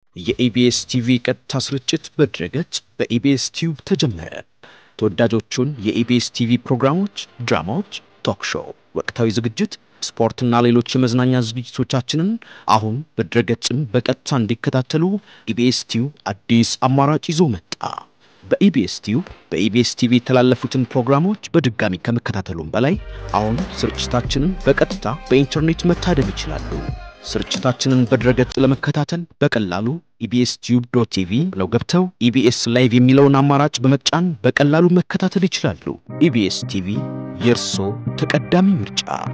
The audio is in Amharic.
የኢቢኤስ ቲቪ ቀጥታ ስርጭት በድረገጽ በኢቢኤስ ቲዩብ ተጀመረ። ተወዳጆቹን የኢቢኤስ ቲቪ ፕሮግራሞች፣ ድራማዎች፣ ቶክ ሾው፣ ወቅታዊ ዝግጅት፣ ስፖርትና ሌሎች የመዝናኛ ዝግጅቶቻችንን አሁን በድረገጽም በቀጥታ እንዲከታተሉ ኢቢኤስ ቲዩብ አዲስ አማራጭ ይዞ መጣ። በኢቢኤስ ቲዩብ በኢቢኤስ ቲቪ የተላለፉትን ፕሮግራሞች በድጋሚ ከመከታተሉም በላይ አሁን ስርጭታችንን በቀጥታ በኢንተርኔት መታደም ይችላሉ። ስርጭታችንን በድረገጽ ለመከታተል በቀላሉ ኢቢኤስ ቲዩብ ዶት ቲቪ ብለው ገብተው ኢቢኤስ ላይቭ የሚለውን አማራጭ በመጫን በቀላሉ መከታተል ይችላሉ። ኢቢኤስ ቲቪ የእርሶ ተቀዳሚ ምርጫ